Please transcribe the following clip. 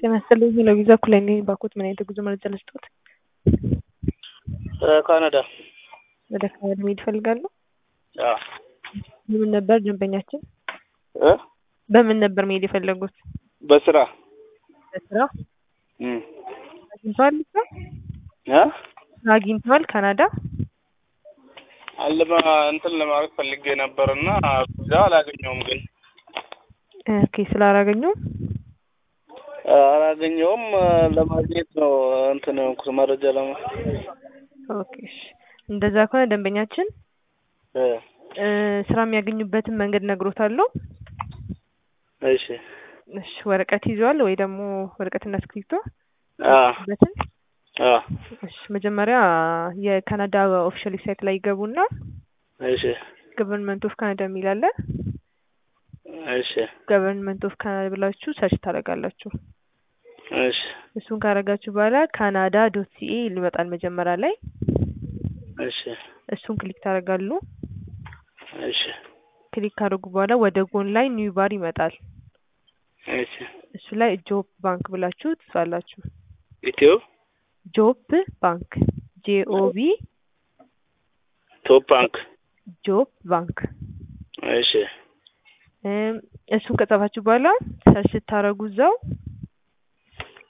ጤና ይስጥልኝ ለቪዛ ኩለኔ ባኮት ምን አይነት የጉዞ መረጃ ልስጥዎት? ካናዳ ወደ ካናዳ መሄድ ይፈልጋሉ? አዎ በምን ነበር ደንበኛችን? እ በምን ነበር መሄድ የፈለጉት? በስራ በስራ እም አግኝተዋል? ስራ እ ስራ አግኝተዋል ካናዳ? አለማ እንትን ለማድረግ ፈልጌ ነበርና ቪዛ አላገኘውም ግን ኦኬ ስላላገኙም አላገኘውም ለማግኘት ነው እንትን የሆንኩት መረጃ ለማ ኦኬ እሺ እንደዛ ከሆነ ደንበኛችን እ እ ስራ የሚያገኙበትን መንገድ ነግሮታለሁ። እሺ እሺ ወረቀት ይዘዋል ወይ ደግሞ ወረቀትና እስክሪብቶ? አ በትን አ እሺ መጀመሪያ የካናዳ ኦፊሻል ዌብሳይት ላይ ይገቡና እሺ ገቨርንመንት ኦፍ ካናዳ የሚል አለ። እሺ ገቨርንመንት ኦፍ ካናዳ ብላችሁ ሰርች ታደርጋላችሁ። እሺ እሱን ካደረጋችሁ በኋላ ካናዳ ዶት ሲኤ ይመጣል መጀመሪያ ላይ እሺ እሱን ክሊክ ታደርጋሉ። እሺ ክሊክ ካደረጉ በኋላ ወደ ጎን ላይ ኒው ባር ይመጣል። እሺ እሱ ላይ ጆብ ባንክ ብላችሁ ትጽፋላችሁ። ኢትዮ ጆብ ባንክ ጄኦቢ ቶፕ ባንክ ጆብ ባንክ እሺ እም እሱን ከጻፋችሁ በኋላ ሰርች ስታደርጉ እዛው